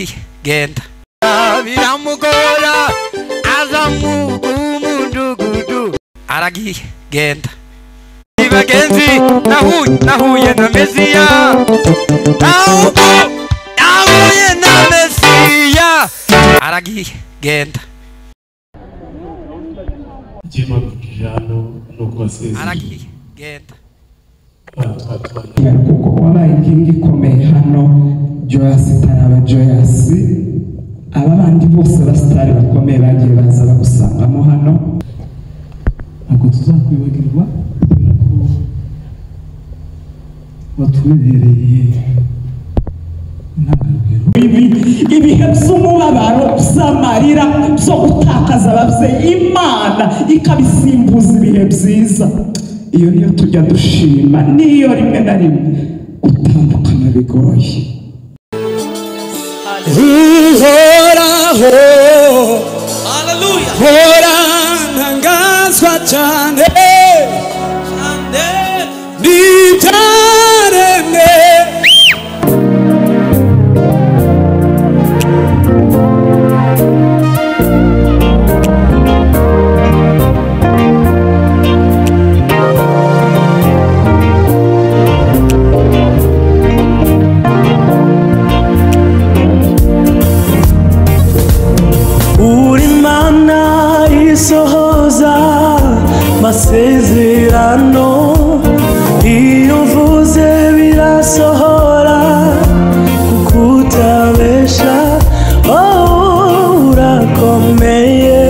aragigenda biramugora aza mu mudugudu aragigenda ni bagenzi nahuye nahuye na mesiya ntabwo nahuye na mesiya aragigenda igihe badukije hano ni uko wasezeye aragigenda abantu batwara kuko wabaye inkingi ikomeye hano joyasi itaraba joyasi aba bandi bose abasitari bakomeye bagiye baza bagusangamo hano ntabwo tuzakwibagirwa kubera ko watumenyereye intangarugero ibi ibihe by'umubabaro by'amarira byo gutakaza ababyeyi imana ikabisimbuza ibihe byiza iyo niyo tujya dushima niyo rimwe na rimwe gutandukana bigoye uhoraho hora ntangazwa cyane n'ibyaremwe uri mana isohoza masezerano iyo uvuze birasohora kuko utabesha oh, urakomeye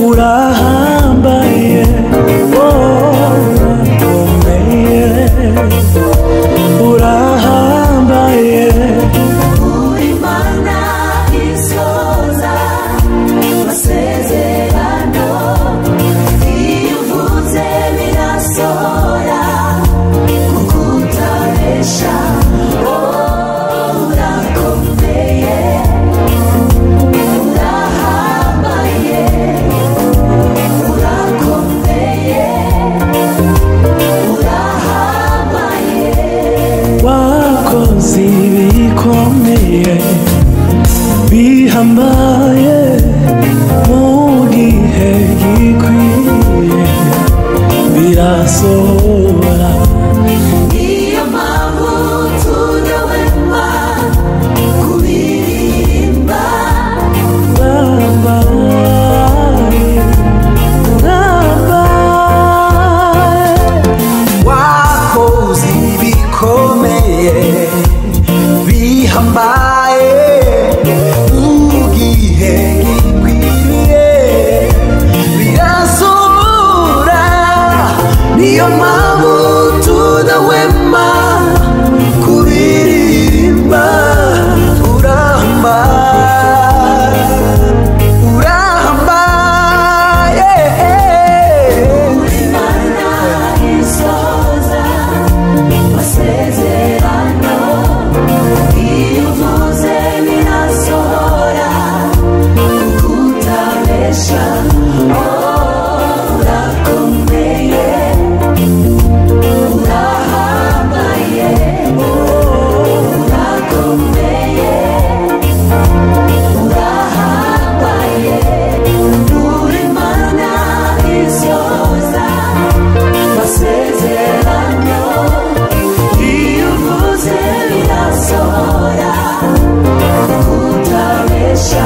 urahambaye oh, urakomeye urahambaye Imana isoza amasezerano iyo uvuze birasohora kuko utabesha wowe urakomeye urahambaye urakomeye urahambaye wakoze ibikomeye bihambaye mu gihe gikwiye birasohora Iyo mpamvu tudahwema kubiririmba bihambaye, bihambaye. wakoze ibikomeye bihambaye mu gihe gikwiriye birasohora niyo mpamvu tudahwema kuririmba uramba uramba yeah. Imana isoza amasezerano iyo uvuze birasohora kuko utabesha urakomeye urahambaye urakomeye urahambaye uri mana isoza amasezerano iyo uvuze birasohora kutabesha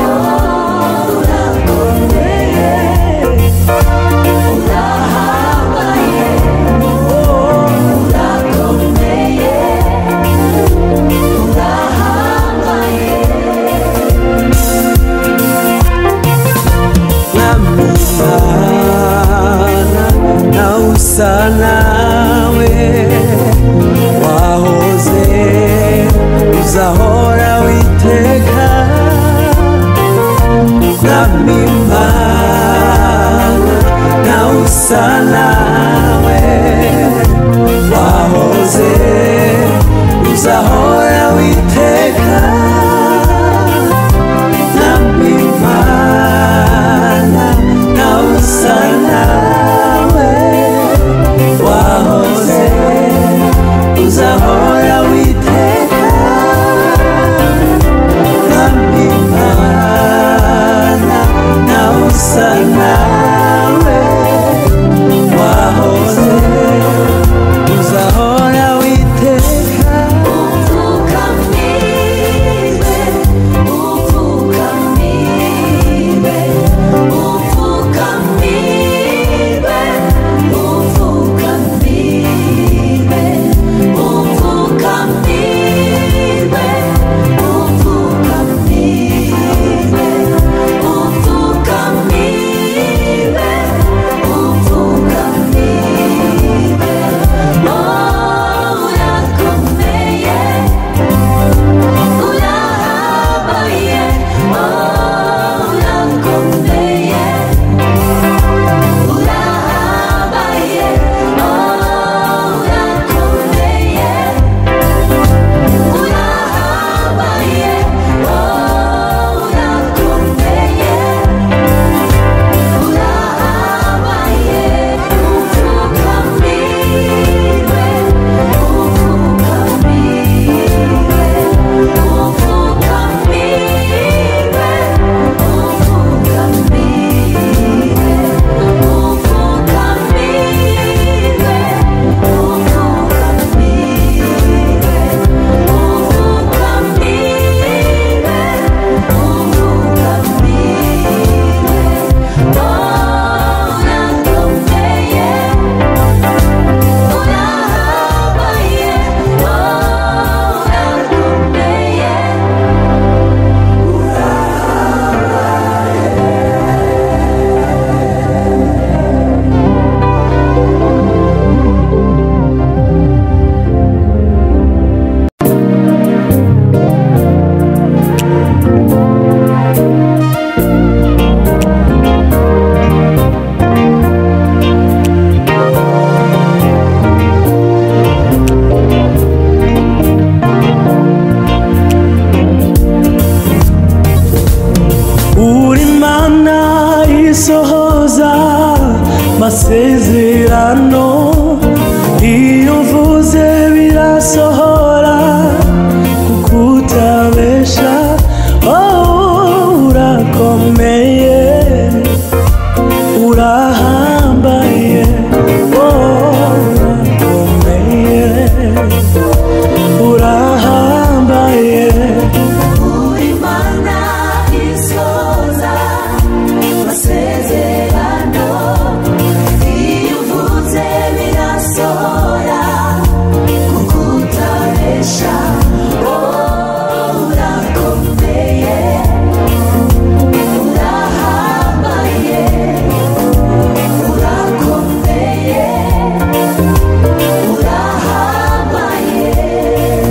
urakomeye urahambaye urakomeye urahambaye Mwami Imana, nawe usa nawe wahoze uzahora witeka Mwami Imana, nawe usa nawe wahoze uzahora witeka Namimana na usanawe wahoze uzahora witeka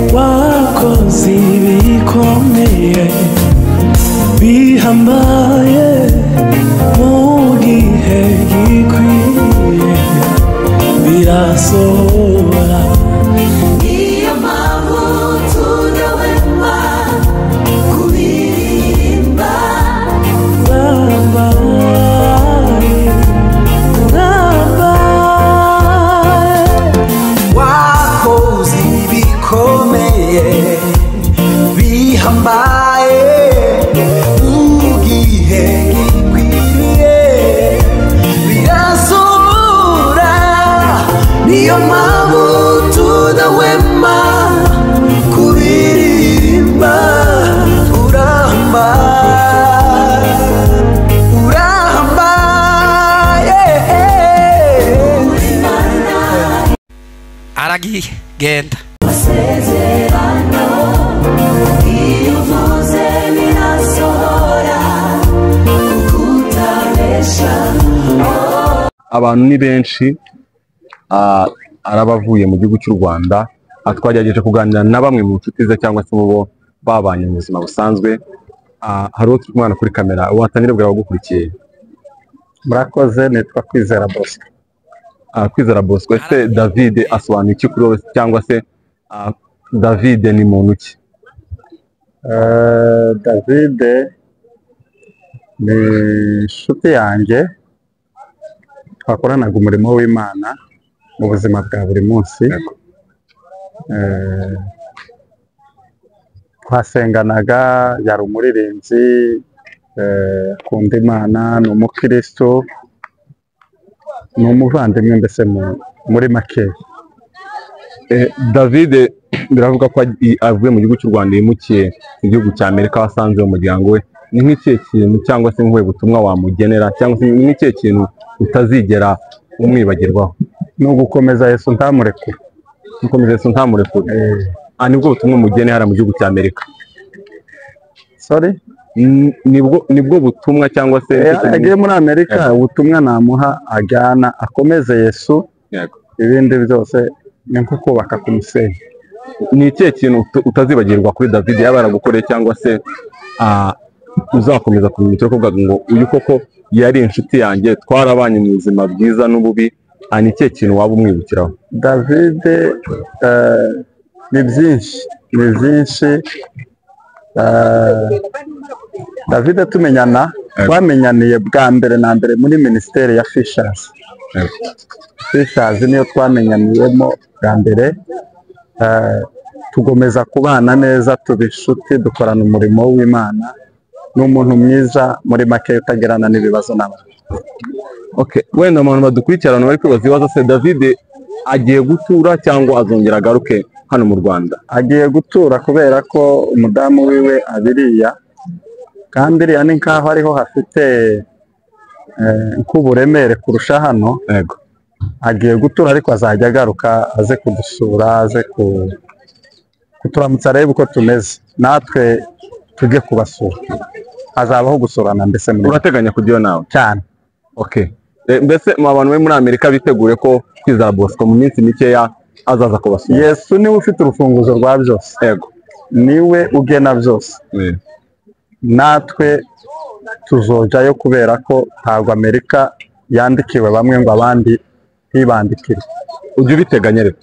bibabazi bikomeye bihambaye mu gihe gikwiye birasohora Iyo mpamvu tudahwema kubiririmba bihambaye bihambaye wakoze ibikomeye bihambaye mu gihe gikwiriye birasohora niyo mpamvu tudahwema kubiririmba uramba uramba yeah. aragigenda masezerano iyo uvuze birasohora kukutabesha abantu ni benshi ah, ari abavuye mu gihugu cy'u Rwanda aha twagerageje kuganira na bamwe mu nshuti ze cyangwa se mu bo babanye mu buzima busanzwe Ah, hari uwo turi kumwana kuri kamera watangira bwira abagukurikiye murakoze nitwa kwizera bosco kwizera bosco ese david asobanura iki kuri wowe cyangwa se ah, david ni muntu ki david ni inshuti yanjye twakoranaga umurimo w'imana mu buzima bwa buri munsi Eh, twasenganaga yari umuririmbyi eh, akunda imana ni umukristo ni umuvandimwe mbese mu- muri make david biravuga ko agi- avuye mu gihugu cy'u rwanda yimukiye mu gihugu cya amerika aho asanze umuryango we ni nk'ikihe kintu cyangwa se nk'ubuhe butumwa wamugenera cyangwa se ni nk'ikihe kintu utazigera umwibagirwaho ni ugukomeza yesu ntamurekure gukomeza yesu ntamurekure ah nibwo butumwa umugeni hariya mu gihugu cya amerika sorry nibwo nibwo butumwa cyangwa se agiye muri amerika ubutumwa namuha ajyana akomeze yesu ibindi byose ni nko kubaka ku musenyi ni ikihe kintu uta- utazibagirwa kuri david yaba yaragukoreye cyangwa se ah, uzakomeza kumenya icyo kuvuga ngo uyu koko yari inshuti yanjye twarabanye mu buzima bwiza n'ububi ah, ni ikihe kintu waba umwibukiraho david ni byinshi ni byinshi david tumenyana twamenyaniye bwa mbere na mbere muri minisiteri ya fishers fishers niyo twamenyaniyemo bwa mbere Eh, tugomeza kubana neza tuba inshuti dukorana umurimo w'imana ni umuntu mwiza muri make utagerana n'ibibazo n'abantu okay wenda abantu badukurikira abantu bari kwibaza ibibazo se david agiye gutura cyangwa azongera agaruke hano mu rwanda agiye gutura kubera ko umudamu wiwe abiriya kandi iriya ni nkaho ariho hafite eh, nk'uburemere kurusha hano yego agiye gutura ariko azajya agaruka aze kudusura aze ku kuturamutsa arebe uko tumeze natwe tujye kubasura hazabaho gusurana mbese urateganya kujya iyo nawe cyane okay Eh, mbese mu bantu be muri amerika bitegure ko kwizera bosco mu minsi mikeya azaza kubasura yesu niwe ufite urufunguzo rwa byose yego niwe ugena byose natwe tuzojayo kubera ko ntabwo amerika yandikiwe bamwe ngo abandi ntibandikire ujye ubiteganya rero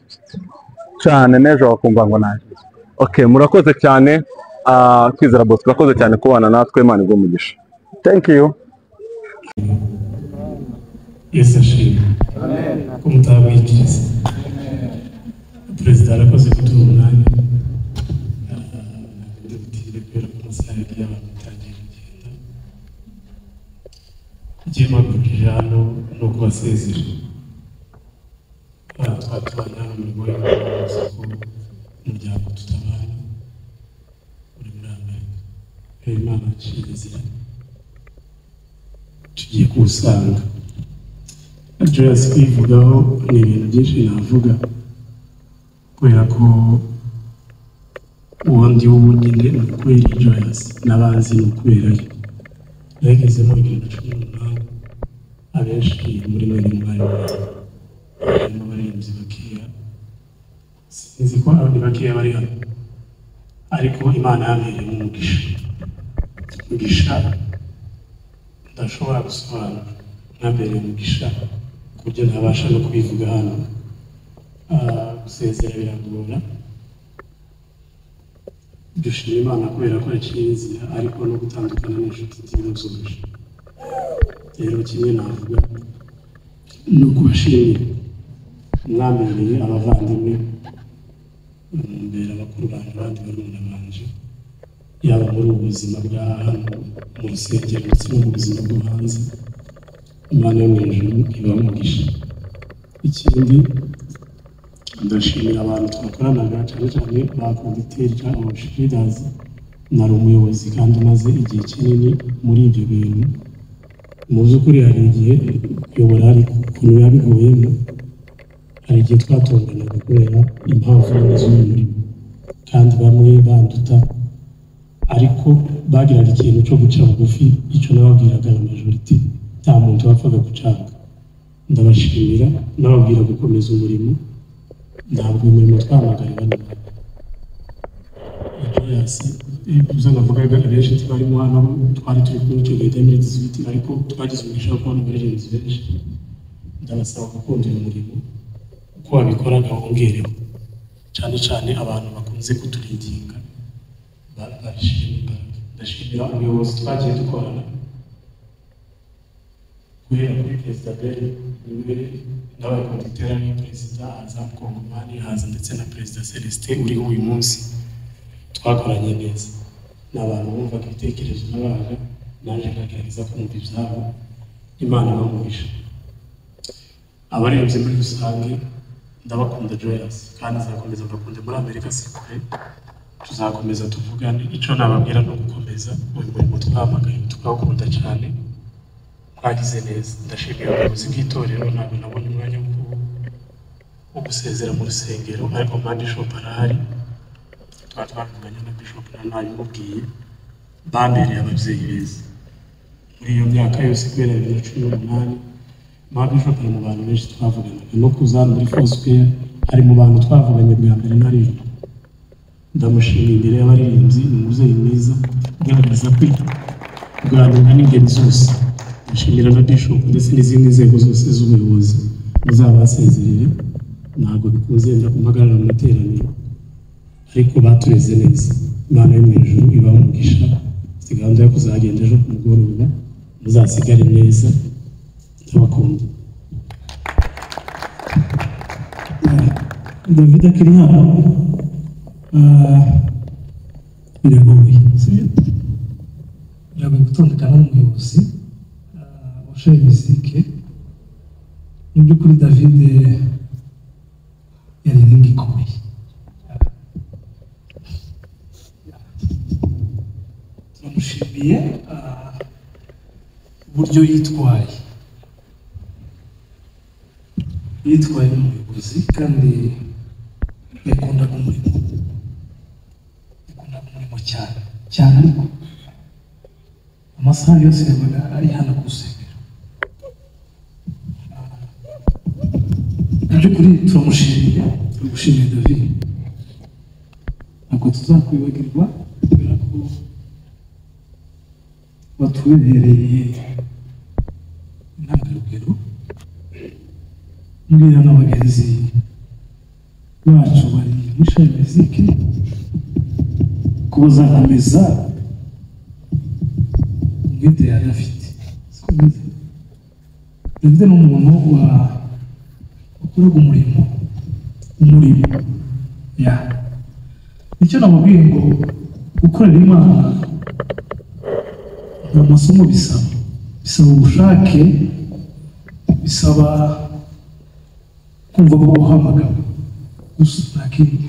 cyane n'ejo wakumva ngo naje ok murakoze cyane Ah, kwizera bosco urakoze cyane kubana natwe imana igwe umugisha thank you Yesu ashimwe ko mutabwikiriza perezida arakoze kuduha umwanya ndabutire kubera ko amasaha yari yatangiye kugenda igihe mpagurije hano ni ukubasezera Ah, twaba tubanye hano muri goya kubabaza ko umuryango tutabana uri muri amerika imana aciye inzira tugiye kuwusanga Joyous kwivugaho ni ibintu byinshi navuga kubera ko uwo ndi wo nyine ni ukubera Joyous n'abanzi ni ukubera ye nageze muri bibiri na cumi n'umunani abenshi muri mwene mwari mwari harimo abaririmbyi bakeya sinzi ko abandi bakeya bari hano ariko imana yabereyemo umugisha umugisha ndashobora gusobanura mwabereye umugisha ku buryo ntabasha no kubivuga hano Ah, gusezera biragora dushima imana kubera ko yaciye inzira ariko no gutandukana n'inshuti ziruzuje rero kimwe navuga ni ukubashimira mwamereye abavandimwe mbere abakuru banjye abandi barumuna banje yaba muri ubu buzima bwa hano mu rusengero ndetse no mu buzima bwo hanze imana yo mu ijuru ibaha umugisha ikindi ndashimira abantu twakoranaga cyane cyane ba konditeri cyangwa abashiridazi nari umuyobozi kandi umaze igihe kinini muri ibyo bintu mu by'ukuri hari igihe kuyobora hari ukuntu biba biguyemo hari igihe twatonganaga kubera impamvu z'uyu murimo kandi bamwe banduta ariko bagiraga ikintu cyo guca bugufi icyo nababwiraga na majoriti nta muntu wapfaga gucanga ndabashimira nababwira gukomeza umurimo ntabwo umurimo twamagarira nyuma joyasi ibyo navugaga abenshi twarimo hano twari turi kumwe icyo gihe muri disibiti ariko twagize umugisha wo kubona muri genzi benshi ndabasaba gukundira umurimo uko wabikoraga wongereho cyane cyane abantu bakunze kuturinginga ba- babishimira imbaraga ndashimira umuyobozi twagiye dukorana guhera kuri perezida beri niwe n'abakonditera ni perezida haza kongomani haza ndetse na perezida celestin uriho uyu munsi twakoranye neza ni abantu bumvaga ibitekerezo n'abaga naje nkagerageza kumva ibyabo imana ibamuhisha abarebye muri rusange ndabakunda joyous kandi nzakomeza mbakunda muri amerika si kure tuzakomeza tuvugane icyo nababwira ni ugukomeza uyu murimo twamagaye tukawukunda cyane twagize neza ndashimira ubuyobozi bw'itorero ntabwo nabonye umwanya wo ku- wo gusezera mu rusengero ariko mba bishop arahari tukaba twavuganye na bishop na nabimubwiye bambereye ababyeyi beza muri iyo myaka yose kubera bibiri na cumi n'umunani mba bishop ari mu bantu benshi twavuganaga no kuza hano muri fosiperi ari mu bantu twavuganye bwa mbere ntarimo ndamushimira imbere y'abaririmbyi ni umubyeyi mwiza ugaragaza kwita kuganira n'ingeri zose ndashimira na bishop ndetse n'izindi nzego zose z'ubuyobozi muzabasezerere ntabwo bikunze wenda kumpagarara mu materaniro ariko batureze neza imana yo mu ijuru ibaha umugisha mfite gahunda yo kuzagenda ejo ku mugoroba muzasigare neza ndabakunda david akiri hano ah, biragoye sibyo biragoye gutandukana n'umuyobozi ah, wa shayi misike mu by'ukuri david yari inkingi ikomeye turamushimiye ah, uburyo yitwaye yitwaye nk'umuyobozi kandi yakundaga umurimo yakundaga umurimo cyane cyane ariko amasaha yose yabaga ari hano ku rusengero Ah, mu by'ukuri turamushimiye turagushimiye david ntabwo tuzakwibagirwa kubera ko watubereye intangarugero mbwira na bagenzi bacu bari muri shayi miziki ko bazakomeza umwete yari afite siko bimeze david ni umuntu wa wakoraga umurimo umurimo ya nicyo namubwiye ngo gukorera imana nta masomo bisaba bisaba ubushake bisaba kumva ko uhamagara gusa nta kindi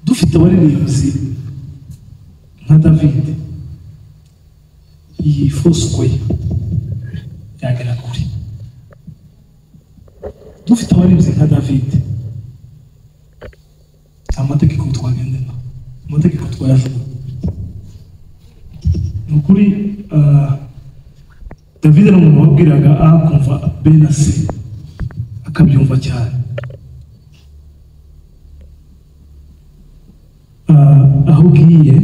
dufite abaririmbyi nka david iyi fosiko ye yagera kure dufite abaririmbyi nka david nta mategeko twagendera amategeko twayajugunya ni ukuri ah, david ni umuntu wabwiraga a kumva b na c akabyumva cyane Ah, ubwiye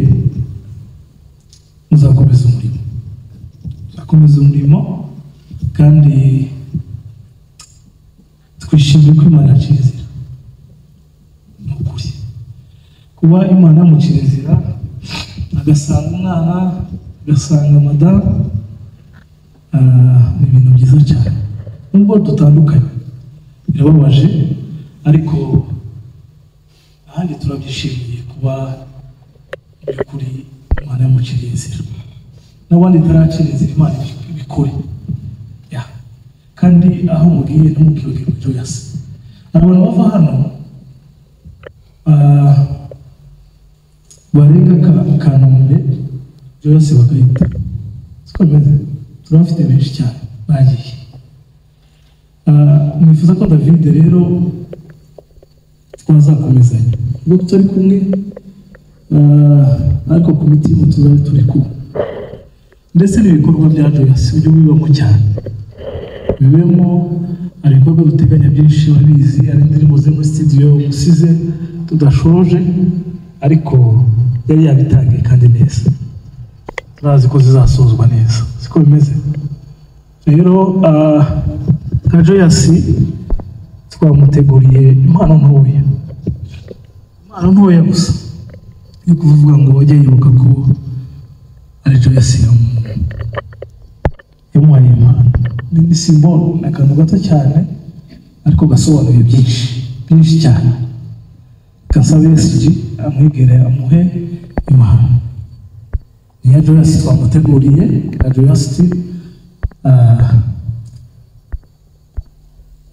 uzakomeza umurimo uzakomeza umurimo kandi twishimiye ko imana yaciye inzira ni ukuri kuba imana yamuciye inzira agasanga umwana agasanga madamu ah, ni ibintu byiza cyane nubwo dutandukanye birababaje ariko ahandi turabyishimiye kuba mu by'ukuri imana yamuciriye inzira n'abandi itaracira inzira imana ibikore Ya. kandi aho mugiye ntimukibagirwe ibyo yasa hari abantu bava hano ah, barenga ka- kanombe byose bagahita siko bimeze turabafite benshi cyane bagiye Ah, nifuza ko david rero twazakomezanya ubwo tutari kumwe ah, ariko ku mitima tuzabe turi kumwe ndetse n'ibikorwa bya joyasi ujye ubibamo cyane bibemo hari ibikorwa duteganya byinshi urabizi hari indirimbo ziri muri studio musize tudashoje ariko yari yabitangiye kandi neza turazi ko zizasozwa neza siko bimeze rero ah, nka joyasi twamuteguriye impano ntoya impano ntoya gusa ni ukuvuga ngo wajya yibuka ko ari joyasi yamu- yamuhaye impano ni ni simbolo ni akantu gato cyane ariko gasobanuye byinshi byinshi cyane gasabe esiji amwegere amuhe impano ni iya joyasi twamuteguriye na joyasi ah,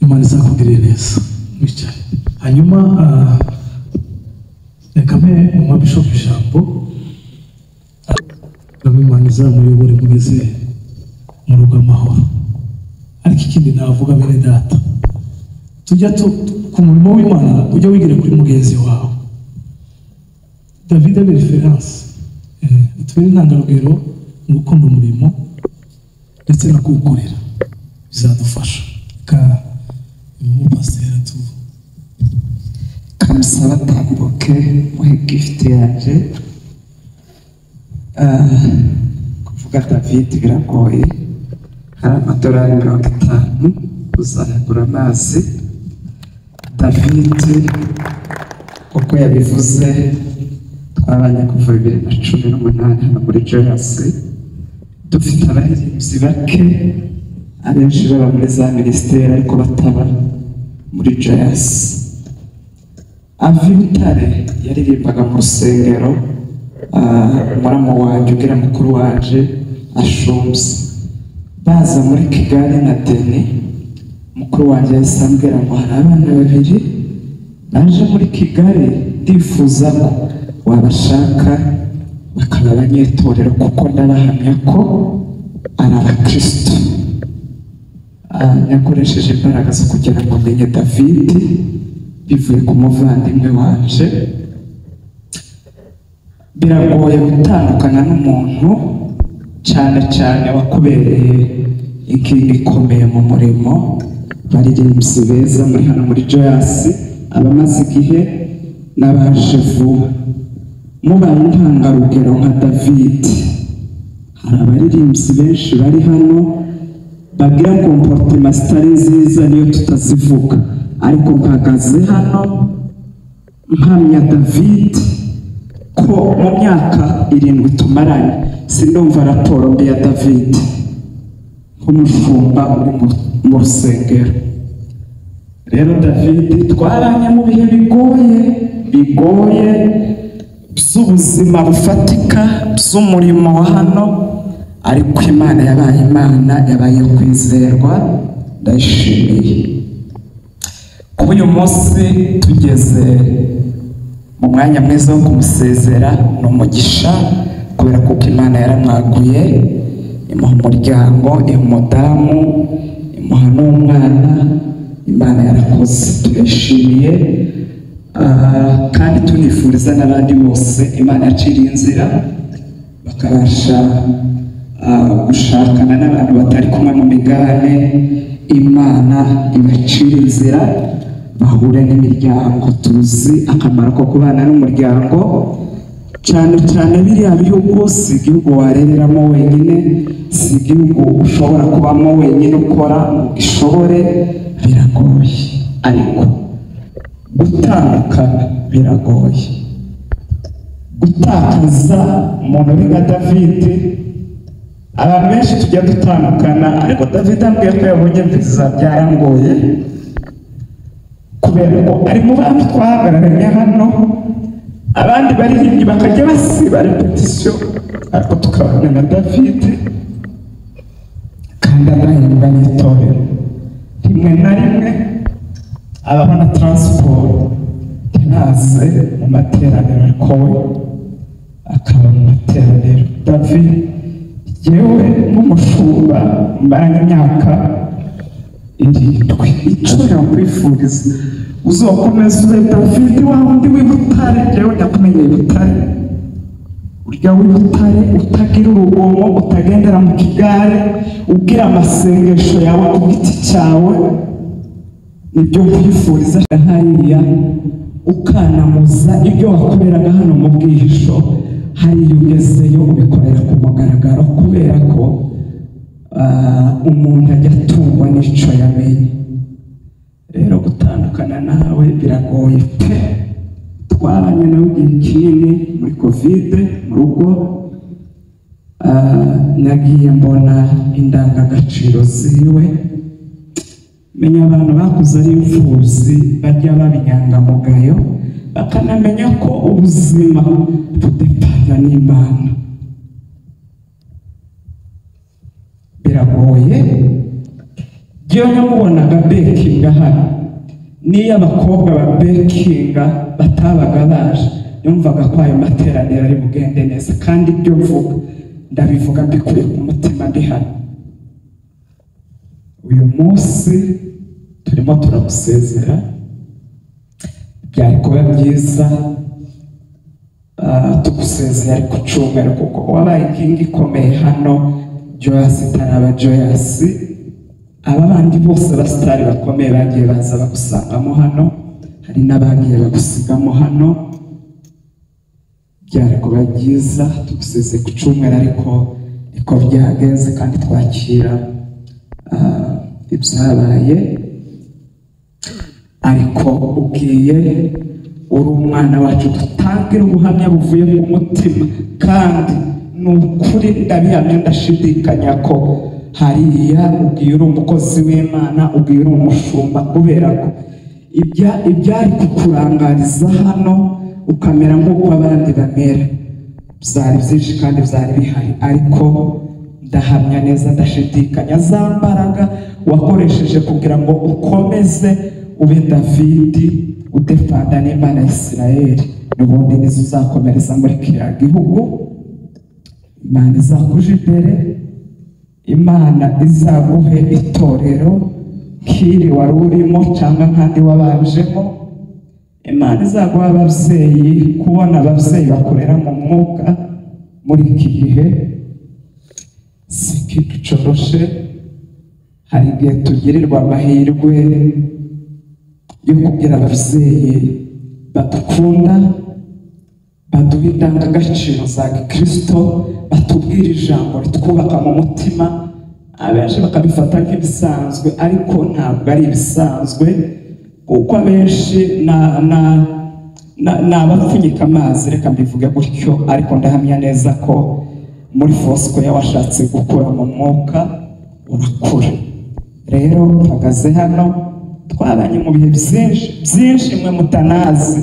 imana izakugirire neza bityo hanyuma ah, reka mpe umwa bishop ijambo reka imana izamuyobore mugeze mu rugo amahoro ariko ikindi navuga bene data tujya tu- ku murimo w'imana ujya wigira kuri mugenzi wawe david abe referanse atubere intangarugero mu gukunda umurimo ndetse no kuwukorera bizadufasha reka umupasiteri atubu kamusa batambuke muhe gifuti yanjye Ah, kuvuga david biragoye hari amadolari mirongo itanu uzagura amazi david uko yabivuze twabanye kuva bibiri na cumi n'umunani hano muri joyasi dufite abaririmbyi bake abenshi baba muri za minisiteri ariko bataba muri joyasi avibutare yaririmbaga mu rusengero ah, muramu wanjye ubwira mukuru wanjye ashumbye baza muri kigali na deni mukuru wanjye yahise ambwira ngo hari abana babiri baje muri kigali ndifuza ko wabashaka bakaba abanyetorero kuko ndabahamya ko ari abakristo Ah, yakoresheje imbaraga zo kugira ngo menye david bivuye ku muvandimwe wanje biragoye gutandukana n'umuntu cyane cyane wakubereye inkingi ikomeye mu murimo baririmbyi beza muri hano muri joyasi abamaze igihe n'abaje vuba mubaye intangarugero nka david hari abaririmbyi benshi bari hano bagira komporotema zitari nziza niyo tutazivuga ariko mpagaze hano mpamya david ko mu myaka irindwi tumaranye sindumva raporo mbi ya david nk'umushumba uri mu- mu rusengero rero david twaranye mu bihe bigoye bigoye by'ubuzima bufatika by'umurimo wa hano ariko imana yabaye imana yabaye iyo kwizerwa ndayishimiye kuba uyu munsi tugeze mu mwanya mwiza wo kumusezera ni umugisha kubera kuko imana yaramwaguye imuha umuryango imuha umudamu imuha n'umwana imana yarakoze turishimiye Ah, kandi tunifuriza n'abandi bose imana yaciriye inzira bakabasha ah, gushakana n'abantu batari kumwe mu migabane imana ibacira inzira bahure n'imiryango tuzi akamaro ko kubana n'umuryango cyane cyane biriya bihugu si igihugu warereramo wenyine si igihugu ushobora kubamo wenyine ukora ngo ubishobore biragoye ariko gutandukana biragoye gutakaza umuntu uri nka davide abantu benshi tujya dutandukana ariko davide ambwiye ko yabonye viza byarangoye kubera ko ari mu bantu twahagararanye hano abandi baririmbyi bakajya basiba repetisiyo ariko tukabona na davide kandi adahembwa n'itorero rimwe na rimwe abaho na taransiporo ntaze mu materaniro ariko we akaba mu materaniro davi yewe nk'umushumba mbaranye imyaka irindwi icyo nakwifuriza uzakomeza ube davide wa wundi w'ibutare yewe ndakumenyeye ibutare urya w'ibutare utagira urugomo utagendera mu kigare ubwira amasengesho yawe ku giti cyawe ibyo kwifuriza hariya ukanamuza ibyo wakoreraga hano mu bwihisho hariya ugezeyo ubikorera ku mugaragaro kubera ko ah, umuntu ajya atungwa n'icyo yamenye rero gutandukana nawe biragoye pe twabanye nawe igihe kinini muri kovide mu rugo Ah, nagiye mbona indangagaciro ziwe menya abantu bakuze ari imfubyi bajya baba inyangamugayo bakanamenya ko ubuzima budepana n'imana biragoye njyewe namubonaga bekinga hano n'iyo abakobwa ba bekinga batabaga baje yumvaga ko ayo materaniro ari bugende neza kandi ibyo mvuga ndabivuga mbikuye ku mutima ndi hano uyu munsi turimo turagusezera byari kuba byiza ah, tugusezera ku cyumweru kuko wabaye inkingi ikomeye hano joyasi itaraba joyasi aba bandi bose abasitari bakomeye bagiye baza bagusangamo hano hari n'abagiye bagusigamo hano byari kuba byiza tuguseze ku cyumweru ariko niko byagenze kandi twakira ah, ibyabaye ariko ubwiye uri umwana wacu dutangira ubuhamya buvuye mu mutima kandi ni ukuri ndabihamya ndashidikanya ko hariya ubwiye uri umukozi w'imana ubwiye uri umushumba kubera ko ibya- ibyari kukurangariza hano ukamera nk'uko abandi bamera byari byinshi kandi byari bihari ariko ndahamya neza ndashidikanya za mbaraga wakoresheje kugira ngo ukomeze ube davidi udepanda n'imana ya isirayeli n'ubundi nizo uzakomereza muri kiriya gihugu imana izakuje imbere imana izaguhe itorero nk'iri wari urimo cyangwa nk'andi wabajemo imana izaguha ababyeyi kubona ababyeyi bakorera mu mwuka muri iki gihe si ikintu coroshe hari igihe tugirirwa amahirwe yo kugira ababyeyi badukunda baduha indangagaciro za gikirisito batubwira ijambo ritwubaka mu mutima abenshi bakabifata nk'ibisanzwe ariko ntabwo ari ibisanzwe kuko abenshi na- na- na- ni abapfunyika amazi reka mbivuge gutyo ariko ndahamya neza ko muri fosikoya washatse gukura mu mwuka urakura rero uhagaze hano twabanye mu bihe byinshi byinshi mwe mutanazi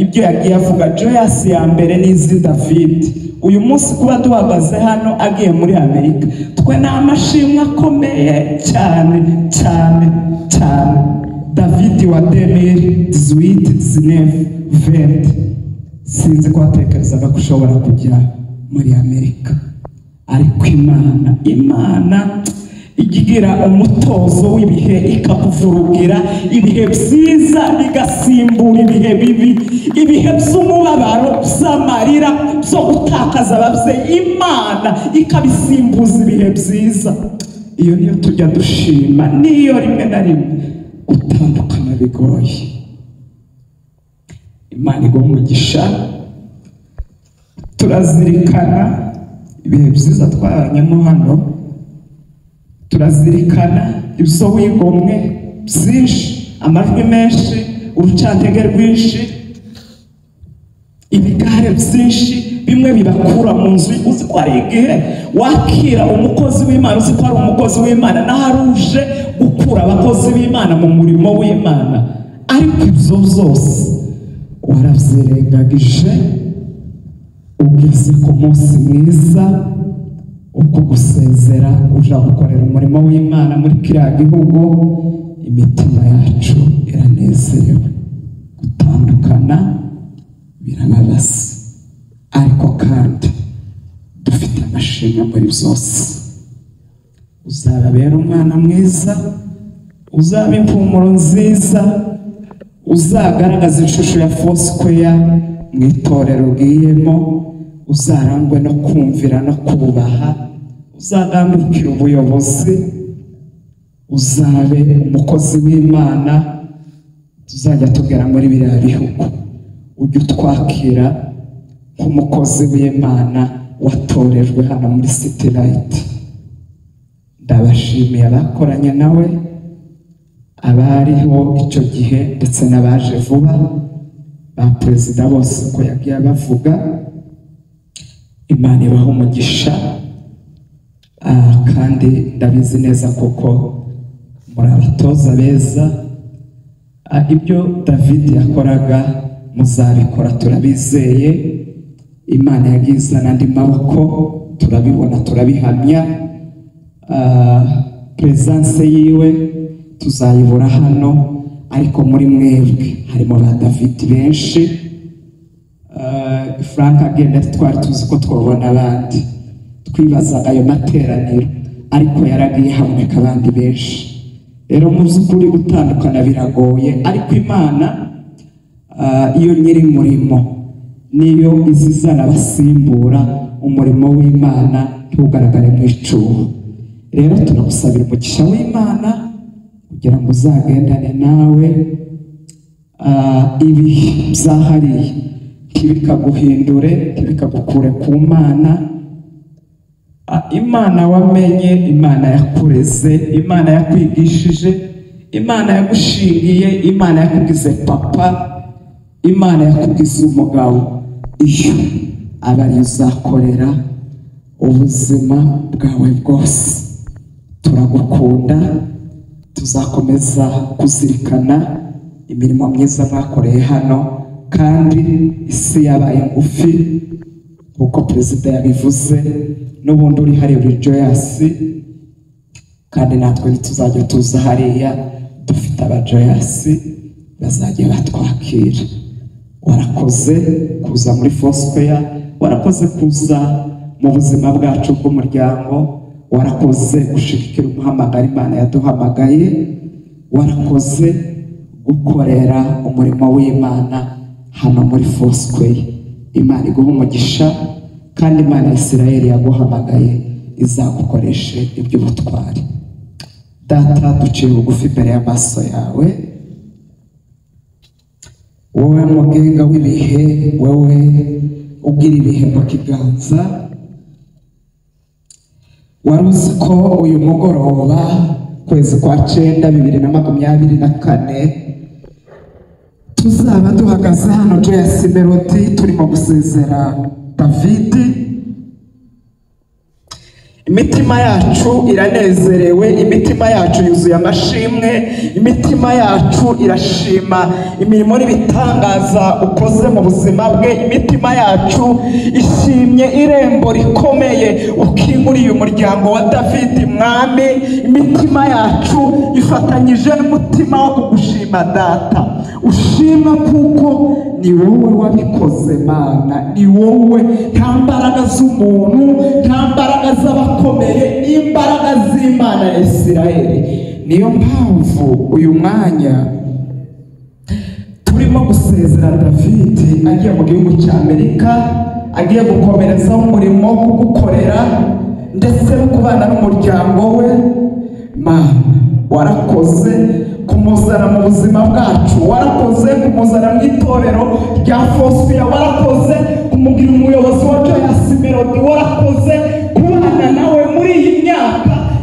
ibyo yagiye avuga joyasi ya mbere n'izi david uyu munsi kuba duhagaze hano agiye muri amerika twe ni amashimwe akomeye cyane cyane cyane david wa demiri dizuwiti dizinefu venti sinzi ko watekerezaga ko ushobora kujya muri amerika ariko imana imana ijya igira umutozo w'ibihe ikakuvurugira ibihe byiza bigasimbura ibihe bibi ibihe by'umubabaro by'amarira byo gutakaza ababyeyi imana ikabisimbuza ibihe byiza iyo niyo tujya dushima niyo rimwe na rimwe gutandukana bigoye imana igomba umugisha turazirikana ibihe byiza twabanyemo hano turazirikana ibiso wigomwe byinshi amajwi menshi urucantege rwinshi ibigare byinshi bimwe bibakura mu nzu uzi ko ari igihe wakira umukozi w'imana uzi ko ari umukozi w'imana n'ahari uje gukura abakozi b'imana mu murimo w'imana ariko ibyo byose warabyirengagije ugeze ku munsi mwiza uko gusezera uja gukorera umurimo w'imana muri kiriya gihugu imitima yacu iranezerewe gutandukana birababaza ariko kandi dufite amashimwe muri byose uzababera umwana mwiza uzaba impumuro nziza uzagaragaza ishusho ya fosquare mu itorero ugiyemo uzarangwe no kumvira no kubaha uzagandukira ubuyobozi uzabe umukozi w'imana tuzajya tugera muri biriya bihugu ujye utwakira nk'umukozi w'imana watorejwe hano muri city light ndabashimiye abakoranye nawe abariho icyo gihe ndetse n'abaje vuba ba perezida bose uko yagiye abavuga imana ibaha umugisha ah, kandi ndabizi neza kuko muri abatoza beza Ah, ibyo david yakoraga muzabikora turabizeye imana yagiye izana andi maboko turabibona turabihamya Ah, peresanse yiwe tuzayibura hano ariko muri mwebwe harimo ba david benshi Ah, frank agenda twari tuzi ko twabona abandi twibazaga ayo materaniro ariko yaragiye haboneka abandi benshi rero mu by'ukuri gutandukana biragoye ariko imana ah, iyo nyiri murimo niyo izizana abasimbura umurimo w'imana ntugaragare mu icuho rero turagusabira umugisha w'imana kugira ngo uzagendane nawe Ah, ibi byahariye ntibikaguhindure ntibikagukure ku mana Ah, imana wamenye imana yakureze imana yakwigishije imana yagushingiye imana yakugize papa imana yakugize umugabo iyo aba ariyo uzakorera ubuzima bwawe bwose turagukunda tuzakomeza kuzirikana imirimo myiza mwakoreye hano kandi isi yabaye ngufi nk'uko perezida yabivuze n'ubundi uri hariya uri joyasi kandi natwe ntituzajya tuza hariya dufite abajoyasi bazajya batwakira warakoze kuza muri fosifeya warakoze kuza mu buzima bwacu bw'umuryango warakoze gushigikira umuhamagaro imana yaduhamagaye warakoze gukorera umurimo w'imana hano muri fosifeya imana iguha umugisha kandi imana ya isirayeli yaguhamagaye izagukoreshe iby'ubutwari data duciye bugufi imbere y'amaso yawe wowe mugenga w'ibihe wowe ugira ibihe mu kiganza wari uzi ko uyu mugoroba kwezi kwa cyenda bibiri na makumyabiri na kane tuzaba duhagaze hano joyasi melodi turimo gusezera davidi imitima yacu iranezerewe imitima yacu yuzuye amashimwe imitima yacu irashima imirimo n'ibitangaza ukoze mu buzima bwe imitima yacu ishimye irembo rikomeye ukinguriye umuryango wa davidi mwami imitima yacu ifatanyije n'umutima wo kugushima data ushima kuko ni wowe wabikoze mana ni wowe nta mbaraga z'umuntu nta mbaraga z'abakozi akomeye n'imbaraga z'imana ya isirayeli niyo mpamvu uyu mwanya turimo gusezera david agiye mu gihugu cy'amerika agiye gukomerezaho umurimo wo kugukorera ndetse no kubana n'umuryango we mama warakoze kumuzana mu buzima bwacu warakoze kumuzana mu itorero rya fosiya warakoze kumugira umuyobozi wa joyce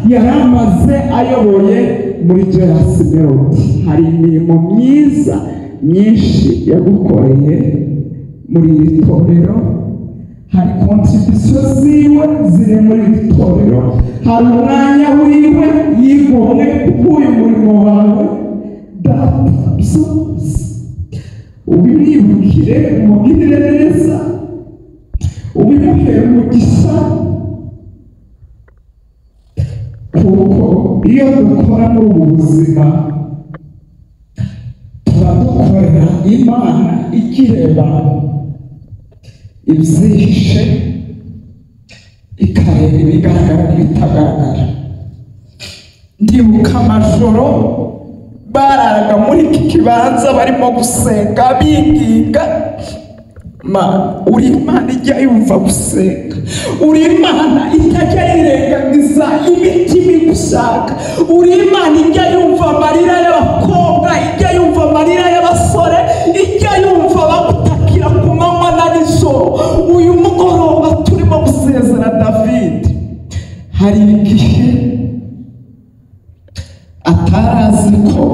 yahoze ayoboye muri Joyous Melody hari imirimo myiza myinshi yagukoreye muri iri torero hari kontribisiyo ziwe ziri muri iri torero hari umwanya wiwe yigomwe uyu murimo wawe data dusohoze ubimwibukire umubwirire neza ubimuhe umugisha kuko iyo dukora muri ubu buzima tuba dukorera imana ikireba ibyihishe ikareba ibigaragara n'ibitagaragara ndibuka amajoro bararaga muri iki kibanza barimo gusenga binginga ma uri imana ijya yumva gusenga uri imana itajya yirengagiza imitima igushaka uri imana ijya yumva amarira y'abakobwa ijya yumva amarira y'abasore ijya yumva bagutakira ku manywa na nijoro uyu mugoroba turimo gusezera david hari igihe atari azi ko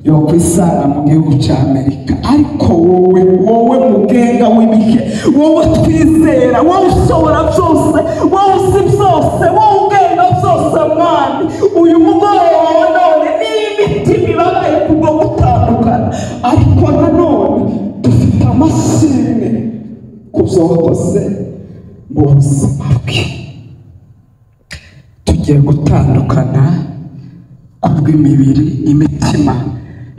yokwisanga mu gihugu cya amerika ariko wowe wowe mugenga w'ibihe wowe twizera wowe ushobora byose wowe uzi byose wowe ugenga byose mwami uyu mugoroba none niyo imitima ibabaye kubwo gutandukana ariko nanone dufite amashimwe ku byo wakoze mu buzima bwe tugiye gutandukana kubw'imibiri imitima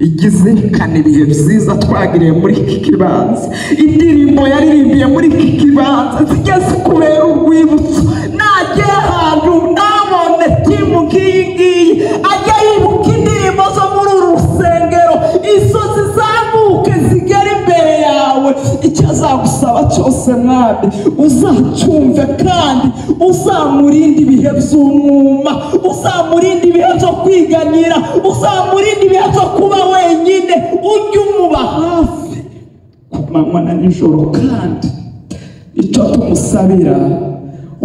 igizirikana ibihe byiza twagiriye muri iki kibanza indirimbo yaririmbiye muri iki kibanza zijya zikubera urwibutso najye ahantu nabone timu nk'iyi ngiyi ajya yibuka indirimbo zo muri uru rusengero izo zizamuke zigera imbere yawe icyo azagusaba cyose mwami uzacyumve kandi uzamurinde ibihe by'umwuma uzamurinde ibihe byo kwiganyira uzamurinde ibihe byo kuba wenyine ujye umuba hafi ku manywa na nijoro kandi icyo tumusabira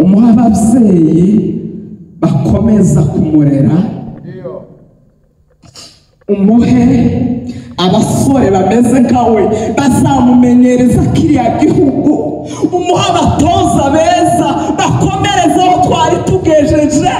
umuha ababyeyi bakomeza kumurera umuhe abasore bameze nkawe bazamumenyereza kiriya gihugu umuhe abatoza beza bakomerezaho twari tugejeje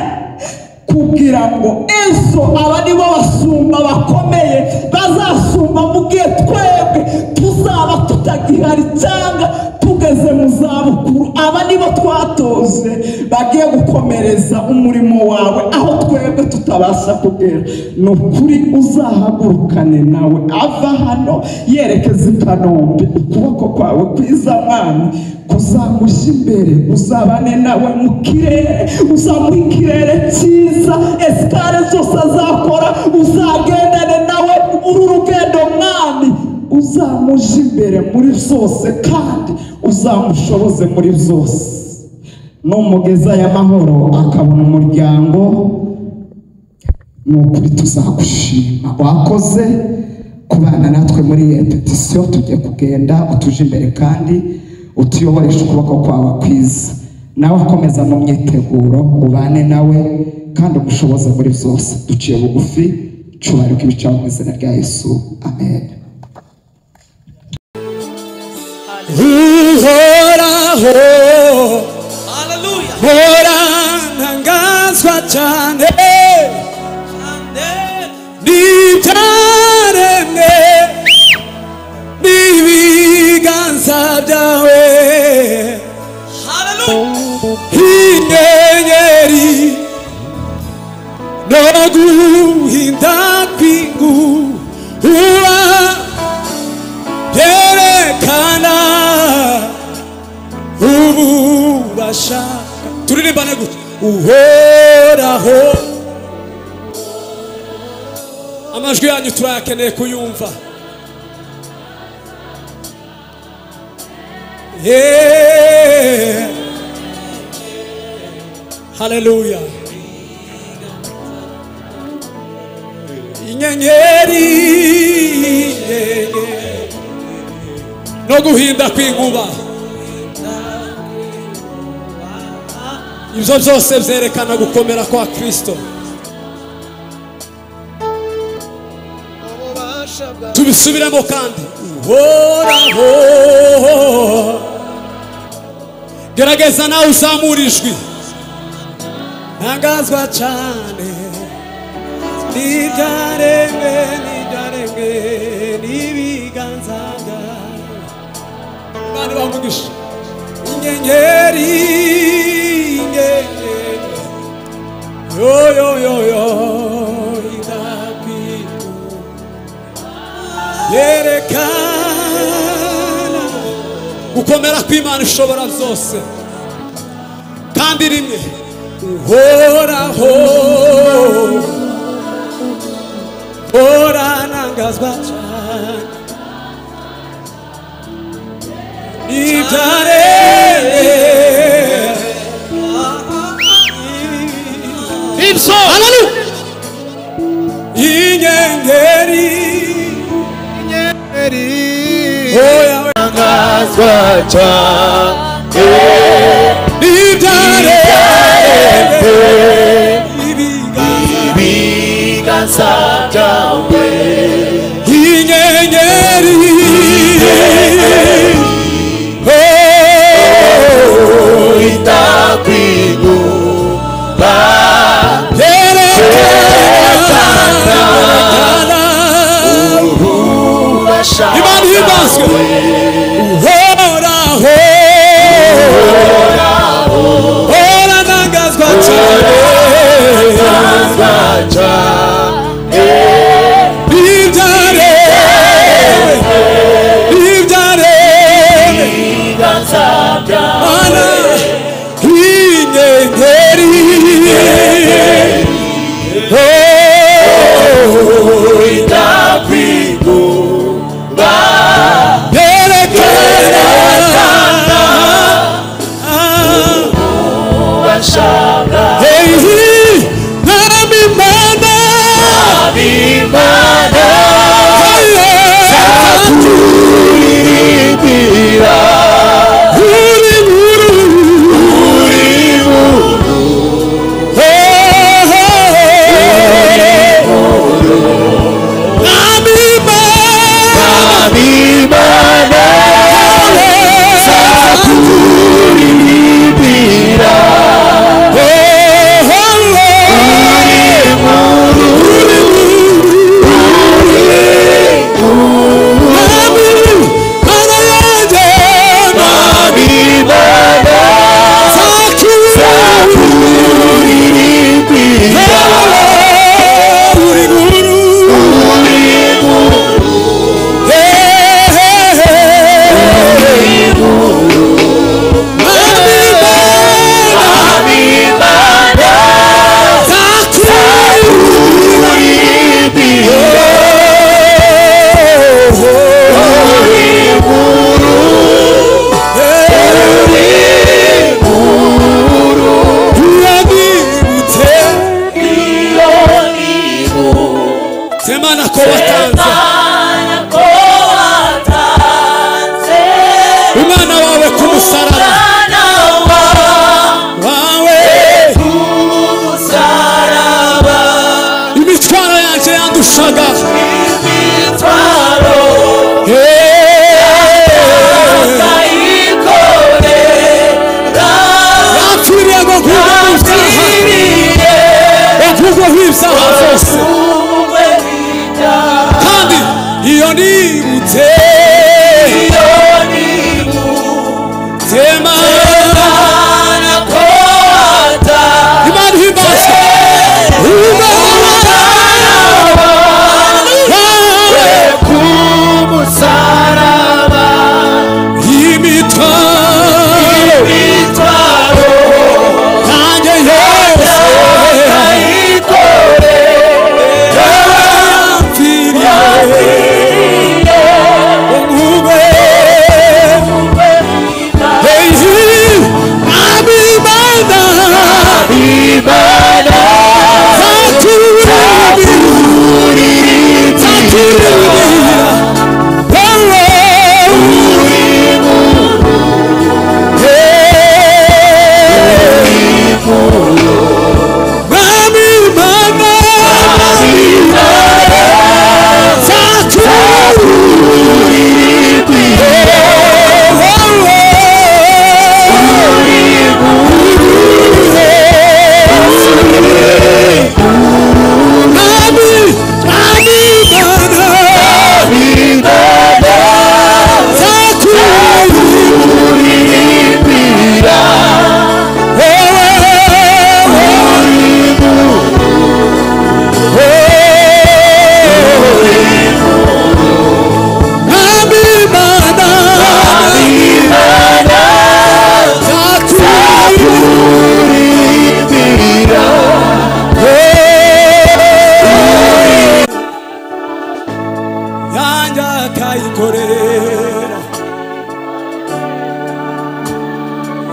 kugira ngo ejo aba ni bo basumba bakomeye bazasumba mu gihe twebwe tuzaba tutagihari cyangwa tugeze mu zabukuru aba ni bo twatoze bagiye gukomereza umurimo wawe aho twebwe tutabasha kugera ni ukuri uzahagurukane nawe ava hano yerekeza i kanombe ukuboko kwawe kwiza mwami kuzamushya imbere uzabane nawe mu kirere uzamuha ikirere cyiza esikare zose azakora uzagendane nawe uru rugendo mwami uzamuje imbere muri byose kandi uzamushoboze muri byose numugeza y'amahoro akabona umuryango ni ukuri tuzagushima wakoze kubana natwe muri iyo petisiyo tugiye kugenda utuje imbere kandi utuyoboresha ukuboko kwawe kwiza nawe akomeza mu myiteguro ubane nawe kandi umushoboze muri byose duciye bugufi cubarika ibicaho mu izina rya yesu amen uhoraho hora ntangazwa cyane n'ibyaremwe n'ibiganza byawe inyenyeri no guhinda kw'ingu uba byerekana ububasha turirimbane gutya uhoraho amajwi yanyu turayakeneye kuyumva Yeah. haleluya inyenyeri inyenyeri no guhinda kw'inkuba ibyo byose byerekana gukomera kwa kristo tubisubiremo kandi uhoraho gerageza nawe uzamura ijwi ntangazwa cyane n'ibyaremwe n'ibyaremwe n'ibiganza byawe kandi bamugisha inyenyeri inyenyeri yo yo yo yo indabyo yerekana gukomera kw'imana ishobora byose kandi rimwe uhoraho horanangazwa cyane ibyare ibyo inyenyeri Oh, Imana ihimazwe uhoraho horanangazwa cyane ibyare ibyare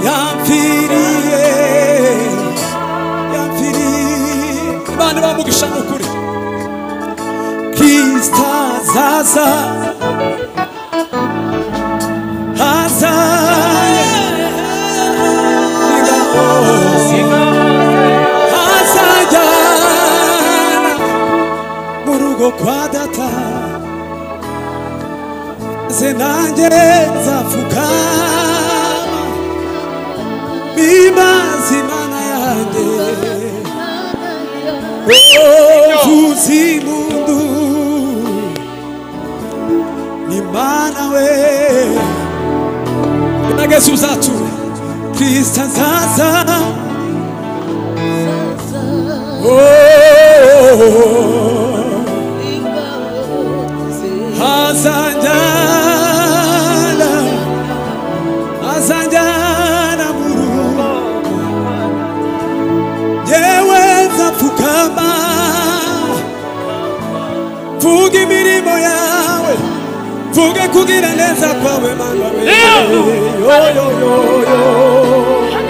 yampfiriye yampfiriye imana bamugisha ni ukuri kirisita azaza haza ingabo hazajyana mu rugo kwa data ze nanjye nzapfukama bimaze imana yanjye uvuzi mundu ni mana we nageze uzature kristo nzaza oh. Azanjana Azanjana muru Yewe nzapfukama Mvuge imirimo yawe Mvuge kugira neza kwawe Mana we Yo yo yo yo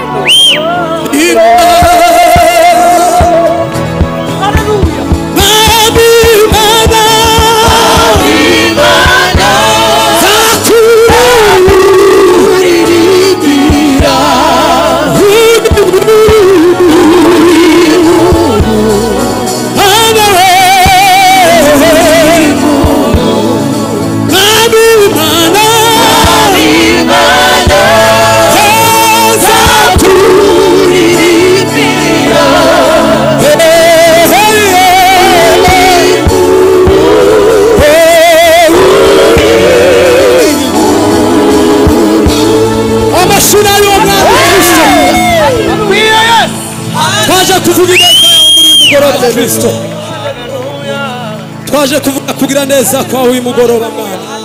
Imana amashuri ayo umwami kristo twaje kuvuga ineza yawe muri uyu mugoroba kristo twaje kuvuga kugira neza kwawe uyu mugoroba mwana